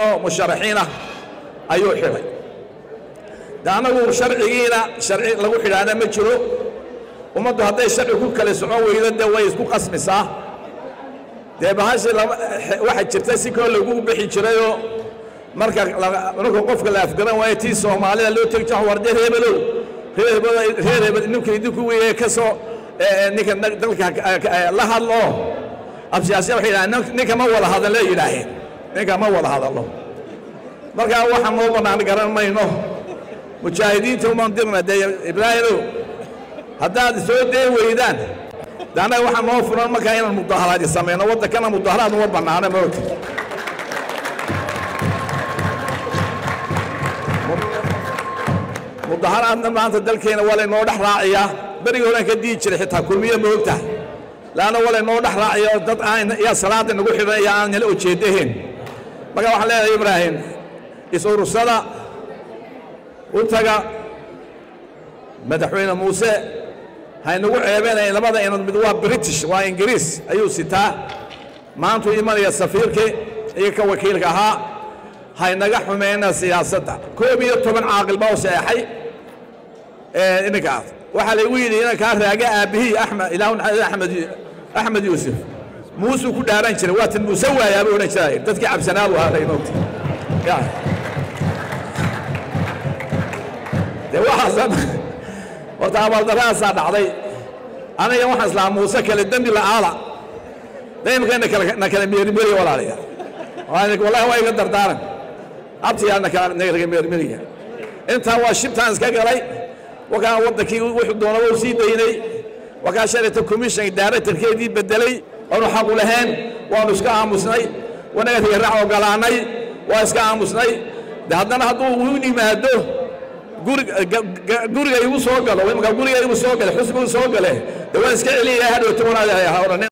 oo musharaxiin ah ayuu xidhay de annagu sharcigiina sharci lagu xidhaana ma jiro ummaddu hadday sharci ku kala socon weydo dee way isku qasmisaa dee bahashi waxaa jirta si koo lagu bixi jirayoo marka marka qofka la afgaran waayo tii soomaalida loo tegi jiro war dee reebelow reer hebel ninka idinku weye ka soo ninka dalka la hadlo absiyaasiya waxay yidhahdeen ninka ma wada hadalo yidhaaheen ninka ma wada hadalo markaa waxa noo bannaan garan mayno mujaahidiinta umaan dirna dee ibraahimow haddaad soo dee weydaan de annaga waxaa noo furan markaa inaan mudaharaadi samayno waddankana mudaharaad uma bannaano moogta mudaharaadna maanta dalkeena waa laynoo dhex raaciyaa berigii horean ka dihi jiray xitaa kulmiye ma ogtahay laanna waa laynoo dhex raaciya oo dad aan yaa salaada nagu xidhan iyo aan nala ujeedahayn marka waxaan leedahay ibraahim is-urursada u taga madaxweyne muuse haynagu ceebeenaya labada inood mid waa british waa ingiriis ayuu sitaa maantuu imanaya safiirkii iyo ka wakiilka ahaa haynaga xumeyna siyaasadda koob iyo toban caaqil baa u seexay ininkaas waxaa laygu yidhi inankaa raaga aabbihii axmed ilaahu axmed axmed yuusuf muusuu ku dhaaran jiray waatan muuse waayaa buu odhan jiray dadkii cabsanaa buu ahaa inogta dee waxaasan horta abaaldarrahaasaa dhacday aniga waxaan islahaa muuse kale dembi la'aala daymka na kala meerimeriya walaalayaa wallahi waa iga dardaaran abtiyaa naga meermeriya intaa waa shibtaan iska galay wakaa waddankii wuxuu doonaba u sii daynay wakaa shalayta commission directorkeedii bedelay waanu xaqu lahayn waanu iska aamusnay wanaga riyaraac ogolaanay waa iska aamusnay de haddana hadduu u yimaado guriga igu soo galo imka guriga igu soo gale xusbigu soo gale de waan iska celiyaya hadhowta wanaad